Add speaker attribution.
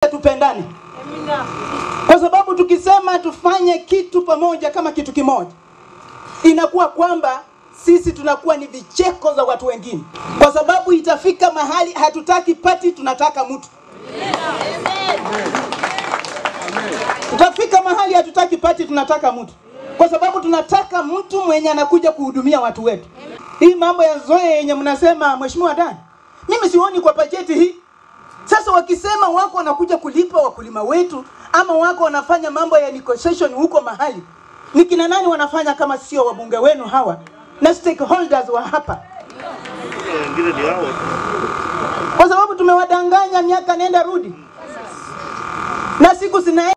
Speaker 1: tupendane, kwa sababu tukisema tufanye kitu pamoja kama kitu kimoja, inakuwa kwamba sisi tunakuwa ni vicheko za watu wengine, kwa sababu itafika mahali hatutaki pati, tunataka mtu. Tutafika mahali hatutaki pati, tunataka mtu, kwa sababu tunataka mtu mwenye anakuja kuhudumia watu wetu. Hii mambo ya zoe yenye mnasema, Mheshimiwa Dan, mimi sioni kwa bajeti hii. Sasa wakisema wako wanakuja kulipa wakulima wetu ama wako wanafanya mambo ya negotiation huko mahali, ni kina nani wanafanya kama sio wabunge wenu hawa na stakeholders wa hapa?
Speaker 2: wengine ni hao
Speaker 1: Kwa sababu tumewadanganya miaka nenda rudi, na siku zina